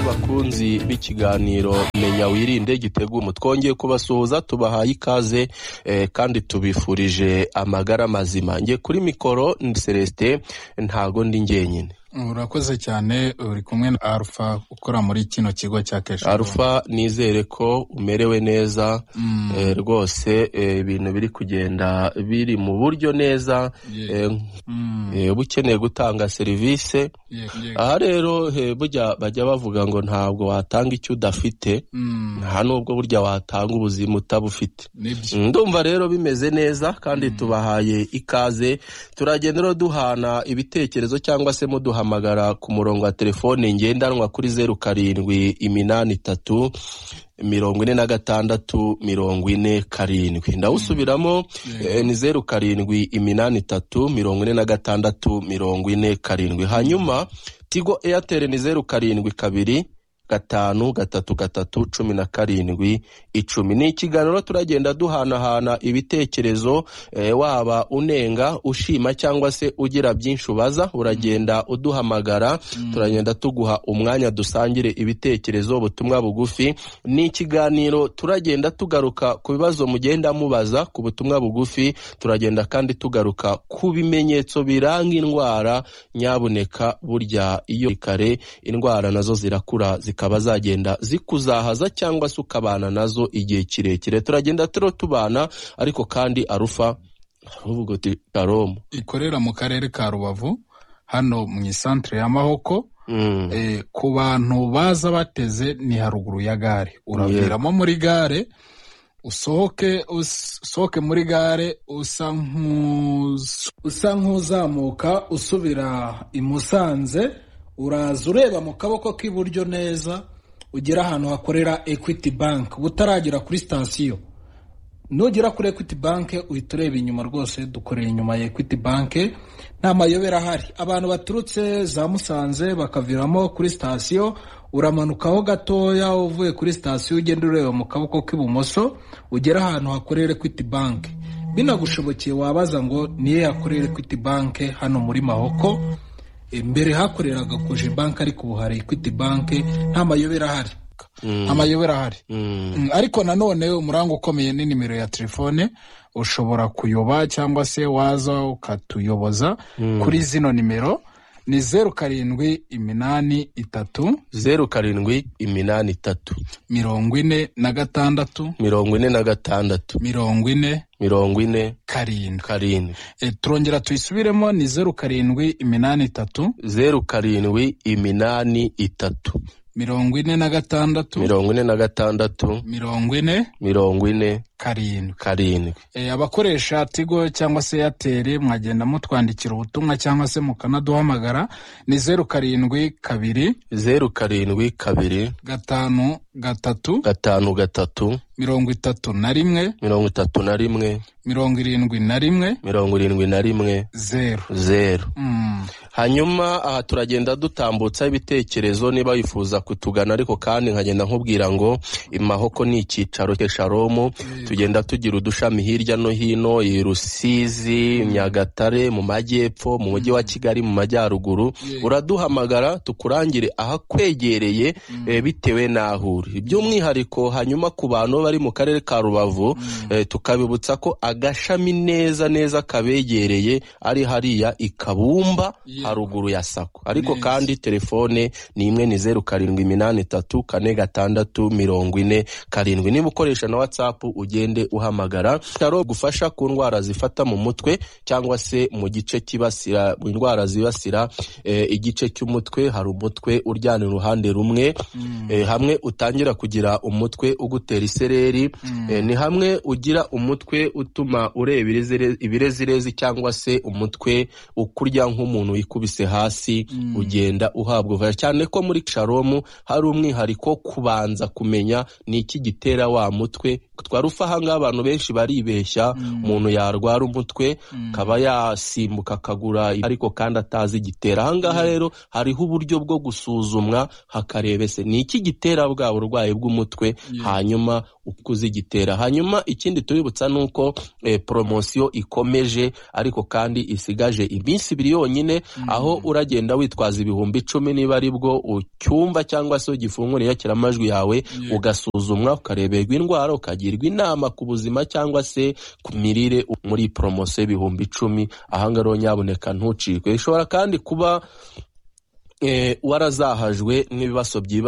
bakunzi b'ikiganiro Menya Wirinde Gitegumo twongeye kubasuhuza tubahaye ikaze eh, kandi tubifurije amagara mazima njye kuri mikoro ni Celestin ntago ndi njyenyine urakoze cyane uri kumwe na arufa ukora muri kino kigo cya keshi Alpha nizere ko umerewe neza Mm. eh, rwose eh, ibintu biri kugenda biri mu buryo neza Ye- eh, Mm. eh, uba ukeneye gutanga serivisi Ye- ye- aha rero eh, burya bajya bavuga ngo ntabwo watanga icyo udafite Mm. nta n'ubwo burya watanga ubuzima utabufite Nibyo. ndumva rero bimeze neza kandi tubahaye ikaze turagenda rero duhana ibitekerezo cyangwa se muduhamagara ku murongo wa telefone ngendanwa kuri zeru karindwi iminani itatu mirongo ine na gatandatu mirongo ine karindwi ndawusubiramo eh, ni zeru karindwi iminani itatu mirongo ine na gatandatu mirongo ine karindwi hanyuma tigo eyateri ni zeru karindwi kabiri gatanu gatatu gatatu cumi na karindwi icumi ni ikiganiro turagenda duhanahana ibitekerezo eh, waba unenga ushima cyangwa se ugira byinshi ubaza uragenda uduhamagara turagenda tuguha umwanya dusangire ibitekerezo ubutumwa bugufi ni ikiganiro turagenda tugaruka ku bibazo mugenda mubaza ku butumwa bugufi turagenda kandi tugaruka ku bimenyetso biranga indwara nyabuneka burya iyo kare indwara nazo zirakura zikaba zagenda zikuzahaza cyangwa se ukabana nazo igihe kirekire turagenda turo tubana ariko kandi arufa uvuga uti karomu ikorera mu karere ka rubavu hano mu isantere ya mahoko Mm. Eh, ku bantu baza bateze ni haruguru ya gare uraviramo muri gare usohoke usohoke muri gare usa nk'uz- usa nk'uzamuka usubira i musanze uraza ureba mu kaboko k'iburyo neza ugera ahantu hakorera equity bank butaragera kuri sitasiyo nugera kuri equity bank uhita ureba inyuma rwose dukorera inyuma ya equity bank nta mayobera ahari abantu baturutse za musanze bakaviramo kuri sitasiyo uramanukaho gatoya uvuye kuri sitasiyo ugenda ureba mu kaboko k'ibumoso ugera ahantu hakorera equity bank binagushobokeye wabaza ngo niyo yakorera equity bank hano muri mahoko mbere hakoreraga koje bank ariko ubu hari equity bank nta mayobera ahari nta mayobera ahari Mm. Mm, ariko nanone umuranga ukomeye ni nimero ya telefone ushobora kuyoba cyangwa se waza ukatuyoboza kuri zino nimero ni zeru karindwi iminani itatu zeru karindwi iminani itatu mirongo ine na gatandatu mirongo ine na gatandatu mirongo ine mirongo ine karindwi karindwi e, turongera tuyisubiremo ni zeru karindwi iminani itatu zeru karindwi iminani itatu mirongo ine na gatandatu mirongo ine na gatandatu mirongo ine mirongo ine karindwi karindwi e, abakoresha tigo cyangwa se eyateri mwagenda mutwandikira ubutumwa cyangwa se mukanaduhamagara ni zeru karindwi kabiri zeru karindwi kabiri gatanu gatatu gatanu gatatu mirongo itatu na rimwe mirongo itatu na rimwe mirongo irindwi na rimwe mirongo irindwi na rimwe zeru zeru Mm, hanyuma aha turagenda dutambutsa ibitekerezo niba wifuza kutugana ariko kandi nkagenda nkubwira ngo imahoko ni icyicaro cy'esharomu tugenda tugira udushami hirya no hino i rusizi nyagatare mu majyepfo mu mujyi wa kigali mu majyaruguru uraduhamagara tukurangire ahakwegereye eh, bitewe n'aho uri by'umwihariko hanyuma ku bantu bari mu karere ka rubavu eh, tukabibutsa ko agashami neza neza kabegereye ari hariya i kabumba Yego. haruguru ya sako ariko Neza. kandi telefone ni imwe ni zeru karindwi iminani itatu kane gatandatu mirongo ine karindwi niba ukoresha na watsapu ugende uhamagara bitaro gufasha ku ndwara zifata mu mutwe cyangwa se mu gice kibasira mu indwara zibasira eh, igice cy'umutwe hari umutwe uryana uruhande rumwe eh, hamwe utangira kugira umutwe ugutera isereri eh, ni hamwe ugira umutwe utuma ureba irezire- ibirezirezi cyangwa se umutwe ukurya nk'umuntu wikubise hasi ugenda uhabwa ubufasha cyane ko muri sharomu hari umwihariko kubanza kumenya ni iki gitera wa mutwe twa rufaha ngaho abantu benshi baribeshya umuntu yarwara umutwe akaba yasimbuka akagura ariko kandi atazi igitera ahangaha rero hariho uburyo bwo gusuzumwa hakarebese ni iki gitera bwa burwayi bw'umutwe hanyuma uko uzigitera hanyuma ikindi tubibutsa ni uko poromosiyo ikomeje ariko kandi isigaje iminsi ibiri yonyine aho uragenda witwaza ibihumbi icumi niba ari bwo ucyumba cyangwa se ugifungura inyakiramajwi yawe ugasuzumwa ukareberwa indwara ukagirwa inama ku buzima cyangwa se ku mirire muri poromosiyo y'ibihumbi icumi ahangaha rero nyaboneka ntucikwe bishobora kandi kuba warazahajwe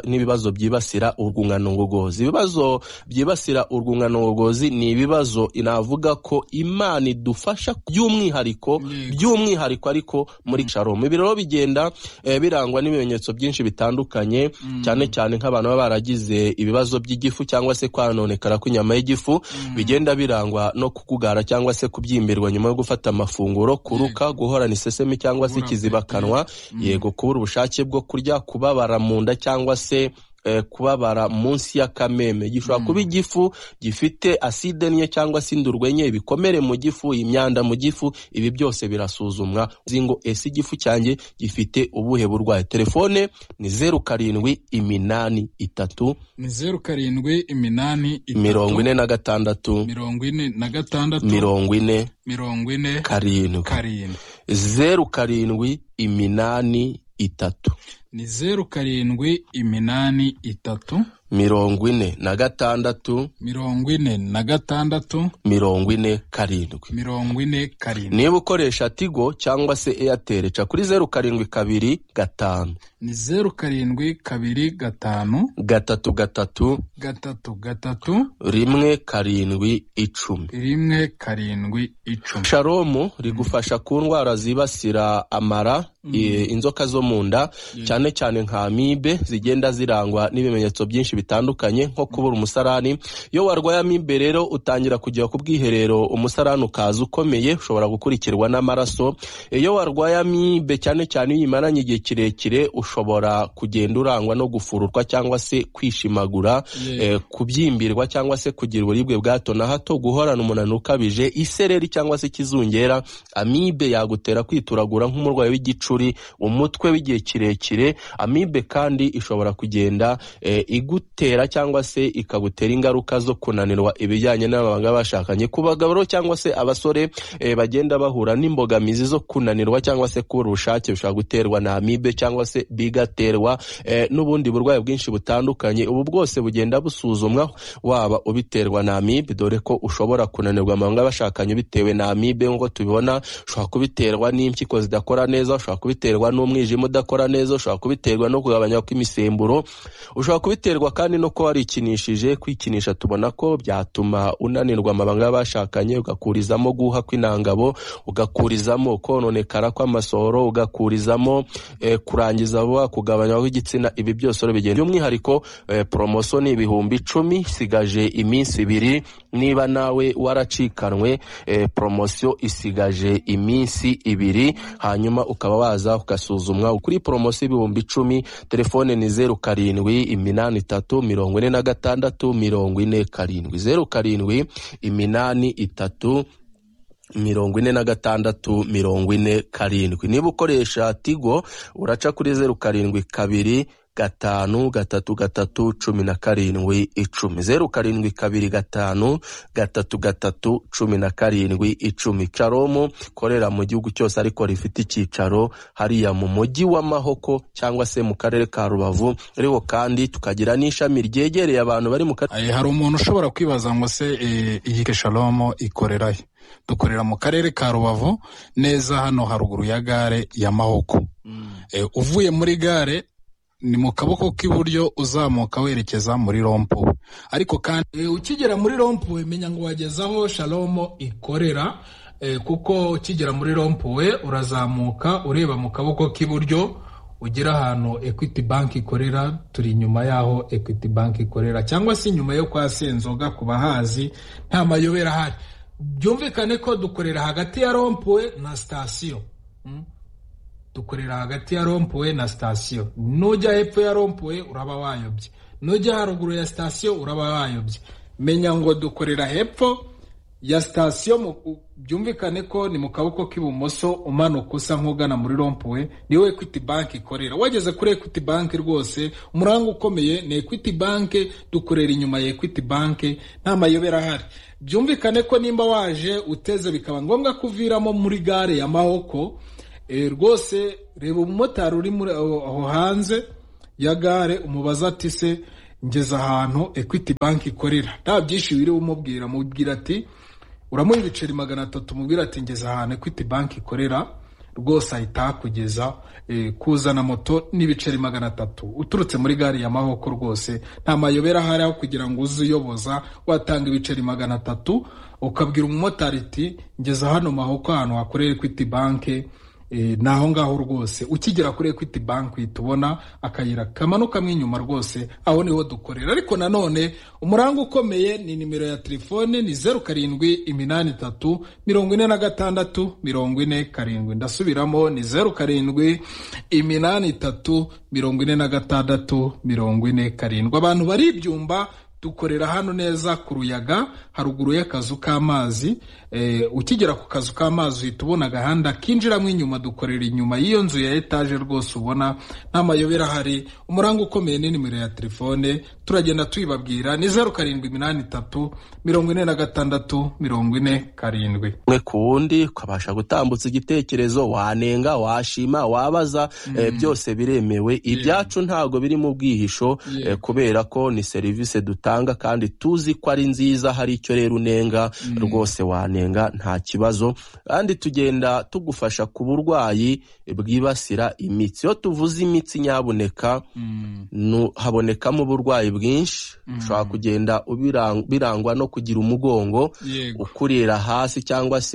n'ibibazo byibasira urwungano ngogozi ibibazo byibasira urwungano ngogozi ni ibibazo navuga ko imana idufasha by'umwihariko by'umwihariko ariko muri sharomu ibi rero bigenda birangwa n'ibimenyetso byinshi bitandukanye cyane cyane nk'abantu baba baragize ibibazo by'igifu cyangwa se kwanonekara kw'inyama y'igifu bigenda birangwa no kukugara cyangwa se kubyimbirwa nyuma yo gufata amafunguro kuruka guhorana isesemi cyangwa se ikizibakanwa yego kubura ubushake bwo kurya kubabara mu nda cyangwa se kubabara munsi y'akameme gishobora kuba igifu gifite aside nke cyangwa se indurwe nke ibikomere mu gifu imyanda mu gifu ibi byose birasuzumwa ngo ese igifu cyanjye gifite ubuhe burwayi telefone ni zeru karindwi iminani itatu ni zeru karindwi iminani itatu mirongo ine na gatandatu mirongo ine na gatandatu mirongo ine mirongo ine karindwi karindwi zeru karindwi iminani itatu ni zeru karindwi iminani itatu mirongo ine na gatandatu mirongo ine na gatandatu mirongo ine karindwi mirongo ine karindwi niba ukoresha tigo cyangwa se eyateri ca kuri zeru karindwi kabiri gatanu ni zeru karindwi kabiri gatanu gatatu gatatu gatatu gatatu rimwe karindwi icumi rimwe karindwi icumi sharomu rigufasha ku ndwara zibasira amara inzoka zo mu nda cyane cyane nka amibe zigenda zirangwa n'ibimenyetso byinshi bitandukanye nko kubura umusarani iyo warwaye amibe rero utangira kujya ku bwiherero umusarani ukaza ukomeye ushobora gukurikirwa n'amaraso iyo warwaye amibe cyane cyane iyo uyimaranye igihe kirekire ushobora kugenda urangwa no gufururwa cyangwa se kwishimagura kubyimbirwa cyangwa se kugira uburibwe bwa hato na hato guhorana umunaniro ukabije isereri cyangwa se ikizungera amibe yagutera kwituragura nk'umurwayi w'igicu umutwe w'igihe kirekire amibe kandi ishobora kugenda igutera cyangwa se ikagutera ingaruka zo kunanirwa ibijyanye n'ababanga bashakanye ku bagabo cyangwa se abasore bagenda bahura n'imbogamizi zo kunanirwa cyangwa se kubura ubushake bishobora guterwa na amibe cyangwa se bigaterwa n'ubundi burwayi bwinshi butandukanye ubu bwose bugenda busuzumwa waba ubiterwa na amibe dore ko ushobora kunanirwa amabanga bashakanye bitewe na amibe nk'uko tubibona ushobora kubiterwa n'impyiko zidakora neza ushobora kubiterwa n'umwijima udakora neza ushobora kubiterwa no kugabanya kw'imisemburo ushobora kubiterwa kandi no kuba warikinishije kwikinisha tubona ko byatuma unanirwa amabanga y'abashakanye ugakurizamo guha kw'intangabo ugakurizamo kononekara kw'amasohoro ugakurizamo kurangiza vuba kugabanywa kw'igitsina ibi byose rero bigenda by'umwihariko poromosiyo ni ibihumbi icumi isigaje iminsi ibiri niba nawe waracikanwe poromosiyo isigaje iminsi ibiri hanyuma ukaba waza ugasuzumwa kuri poromosiyo ibihumbi icumi telefone ni zeru karindwi iminani itatu mirongo ine na gatandatu mirongo ine karindwi zeru karindwi iminani itatu mirongo ine na gatandatu mirongo ine karindwi niba ukoresha tigo uraca kuri zeru karindwi kabiri gatanu gatatu gatatu cumi na karindwi icumi zeru karindwi kabiri gatanu gatatu gatatu cumi na karindwi icumi caromu korera mu gihugu cyose ariko rifite icyicaro hariya mu mujyi wa mahoko cyangwa se mu karere ka rubavu ariko kandi tukagira n'ishami ryegereye abantu bari mu karere hari umuntu ushobora kwibaza ngo se iyi sharomu ikorera he dukorera mu karere ka rubavu neza hano haruguru ya gare ya mahoko uvuye muri gare ni mu kaboko k'iburyo uzamuka werekeza muri rompuwe ariko kandi ukigera muri rompuwe menya ngo wageze aho shalomo ikorera kuko ukigera muri rompuwe urazamuka ureba mu kaboko k'iburyo ugera ahantu equity bank ikorera turi inyuma y'aho equity bank ikorera cyangwa se inyuma yo kwa senzoga ku bahazi nta mayobera ahari byumvikane ko dukorera hagati ya rompuwe na sitasiyo dukorera hagati ya rompuwe na sitasiyo nujya hepfo ya rompuwe uraba wayobye nujya haruguru ya sitasiyo uraba wayobye menya ngo dukorera hepfo ya sitasiyo byumvikane ko ni mu kaboko k'ibumoso umanuka usa nk'ugana muri rompuwe niwe ekwiti banki ikorera wageze kuri ekwiti banki rwose umuranga ukomeye ni ekwiti banki dukorera inyuma ya ekwiti banki nta mayobera ahari byumvikane ko nimba waje uteze bikaba ngombwa ko uviramo muri gare ya mahoko rwose reba umumotari uri aho hanze ya gare umubaza ati se ngeze ahantu ekwiti banki ikorera nta byinshi wiriwe umubwira amubwira ati uramuha ibiceri magana atatu umubwira ati ngeze ahantu ekwiti banki ikorera rwose ahita hakugeza kuzana moto n'ibiceri magana atatu uturutse muri gare ya mahoko rwose nta mayobera ahari aho kugira ngo uze uyoboza watanga ibiceri magana atatu ukabwira umumotari ati ngeze hano mahoko ahantu hakorera ekwiti banki ni aho ngaho rwose ukigera kuri ekwiti banki tubona akayira kamanukamo inyuma rwose aho niho dukorera ariko nanone umuranga ukomeye ni nimero ya telefone ni zeru karindwi iminani itatu mirongo ine na gatandatu mirongo ine karindwi ndasubiramo ni zeru karindwi iminani itatu mirongo ine na gatandatu mirongo ine karindwi abantu bari ibyumba dukorera hano neza ku ruyaga haruguru y'akazu k'amazi ukigera ku kazu k'amazi uhita ubona agahanda kinjiramo inyuma dukorera inyuma y'iyo nzu ya etaje rwose ubona nta mayobera ahari umuranga ukomeye ni nimero ya telefone turagenda tuyibabwira ni zeru karindwi iminani itatu mirongo ine na gatandatu mirongo ine karindwi umwe ku wundi ukabasha gutambutsa igitekerezo wanenga washima wabaza byose biremewe ibyacu ntabwo biri mu bwihisho kubera ko ni serivisi dutanga kandi tuzi ko ari nziza hari icyo rero unenga rwose wanenga nta kibazo kandi tugenda tugufasha ku burwayi bwibasira imitsi iyo tuvuze imitsi nyaboneka habonekamo uburwayi bwinshi ushobora kugenda birangwa no kugira umugongo ukurira hasi cyangwa se